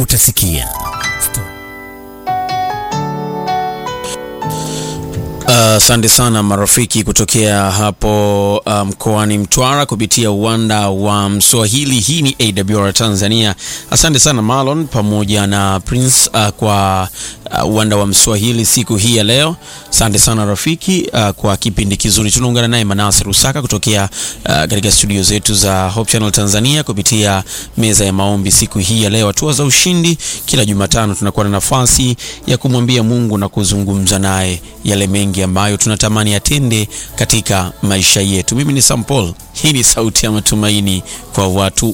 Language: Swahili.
utasikia Asante uh, sana marafiki kutokea hapo mkoani um, Mtwara kupitia uwanda wa Mswahili. Hii ni AWR Tanzania. Asante sana Marlon pamoja na Prince uh, kwa uh, uwanda wa Mswahili siku hii ya leo. Asante sana rafiki uh, kwa kipindi kizuri. Tunaungana naye Manase Rusaka kutokea uh, katika studio zetu za Hope Channel Tanzania kupitia meza ya maombi siku hii ya leo. Hatua za ushindi, kila Jumatano tunakuwa na nafasi ya kumwambia Mungu na kuzungumza naye yale mengi ambayo tunatamani atende katika maisha yetu. Mimi ni Sam Paul, hii ni sauti ya matumaini kwa watu